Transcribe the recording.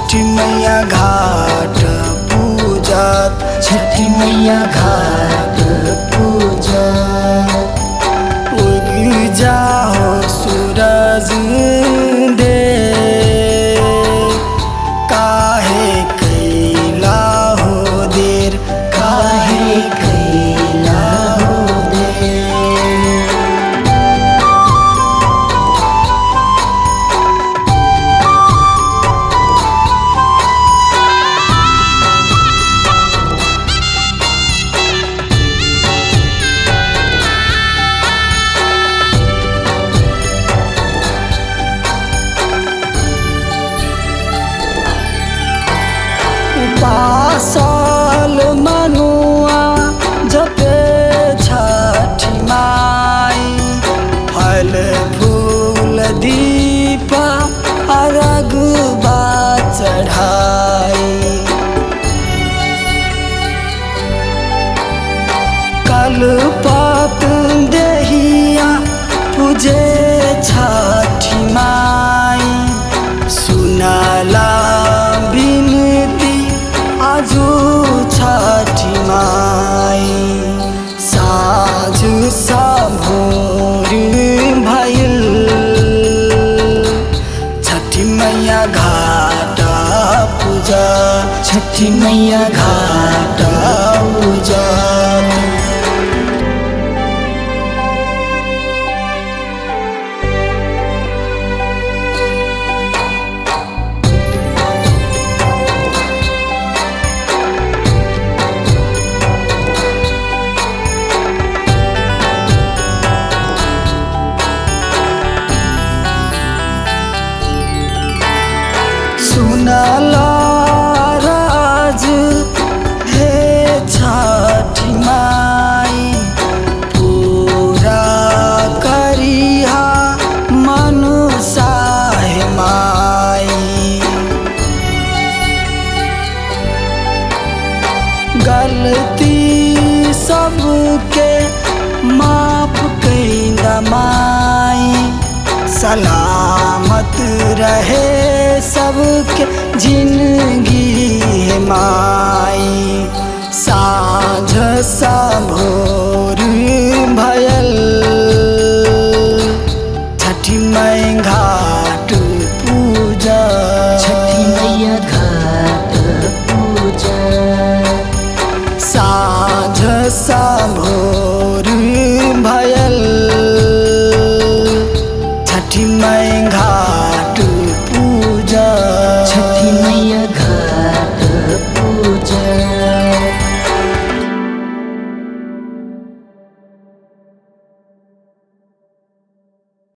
छठी मैया घाट पूजत छठी मैया घाट पूजत उग जाओ सूरज दे काहे कैला हो देर काहे कैला हो देर पासल मनुआ जपे छठी माई फल फूल दीपा अरग बा चढ़ाई कल पात देहिया पूजे छठी माई सुनला बिनती आजू छठी माई साँझ सा भोर भइल छठी मैया घाटा पूजा छठी मैया घाटा पूजा सुनला राज हे छठी माई पूरा करिहा मनुषा हे माई गलती सबके माफ कैदा माई सलामत रहे सबके जिंदगी है माई साँझ सा भोर भयल